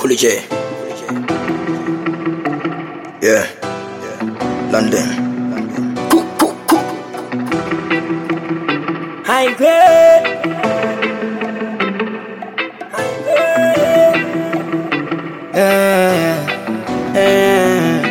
Fully J. Yeah. London. Cook, cook, cook. High grade. High grade. Yeah. Eh.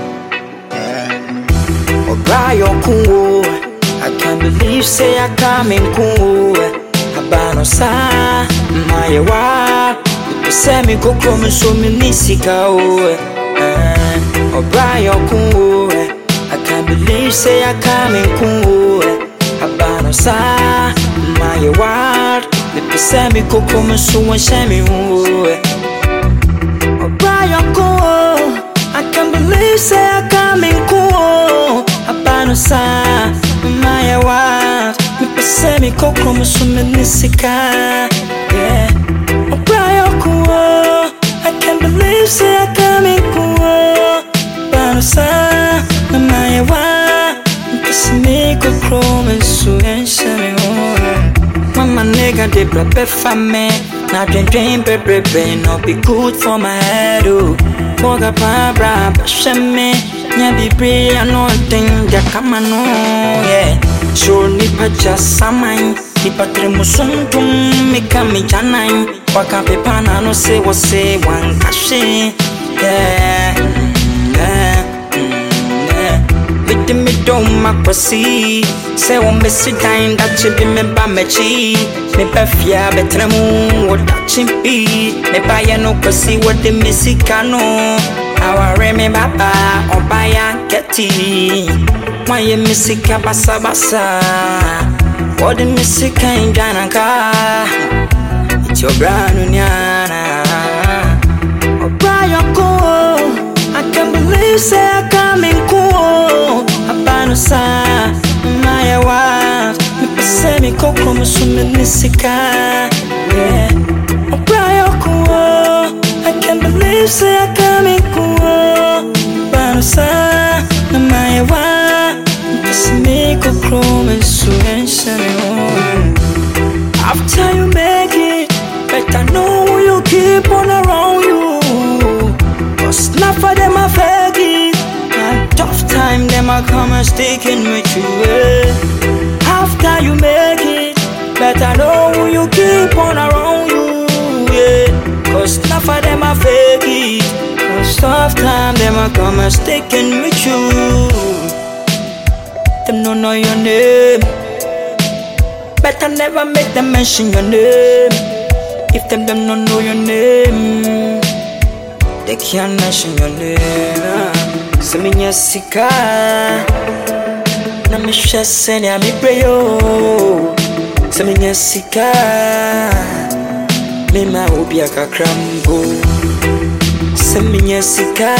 Obrayo kunwo. I can't believe say I come in kunwo. Abano sa mayewa. Ipese mi kokro mi so mi ni sika o. Eh. Obrayo kunwo. I can't believe say I come in kunwo. Abano sa mayewa. Ipese mi kokro mi so mi hyɛ mi ho. Brian cool. I can't believe say I come in cool. Abano sa my wife. Me pese me kokro me so me nisika. Yeah. Oh Brian cool. I can't believe say I come in cool. Abano sa my wife. Me pese me kokro me so ensha me ho. Mama nigga de prepare for me. Now dream dream baby baby no be good for my head oh. Moga pa bra ba shame. Nya be brave I know thing that come on yeah. Sure ni pa just samai. Nipa tere musuntum me kami janai. Waka pe pana no se wo se wan kashe. Yeah. Yeah. Yeah. Mede me dɔm makwasi sɛ wɔmmɛsi dan dakye bi meba m'akyi meba fie a bɛtena mu wɔ dakye bi mebayɛ no kwasi wɔde me sika no aware me baba ɔbayɛ ankɛti moayɛ me sika basabasa wɔde me sika ndwananka nti ɔbra no niana ɔbrayɔ koo I can't believe say I come in cool. Abano sa my wife. Me pese me kokro me so me nisika. Yeah. Oh Brian cool. I can't believe say I come in cool. Abano sa my wife. Me pese me kokro me so ensha me home. After you make it, better know who you keep on around you. Cause not for them I fake it. And tough time, them I come and sticking with you. eh. After you make it, better know who you keep on around you. Yeah. Cause not for them I fake it. Cause tough time, them I come and sticking with you. Them don't know your name. Better never make them mention your name. If them them don't know your name, they can't mention your name. So me sika, na me share send ya me pray yo. So me sika, me ma obi akakrambo. So me sika,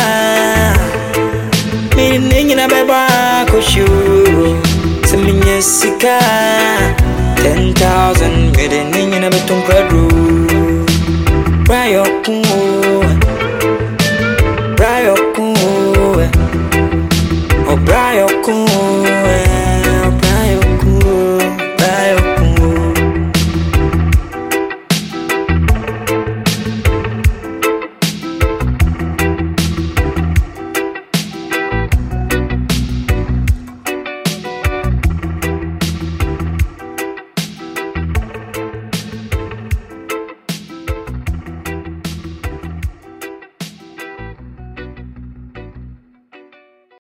me ni nyina beba koshu. So me sika, ten thousand me de ni nyina betum kwadu.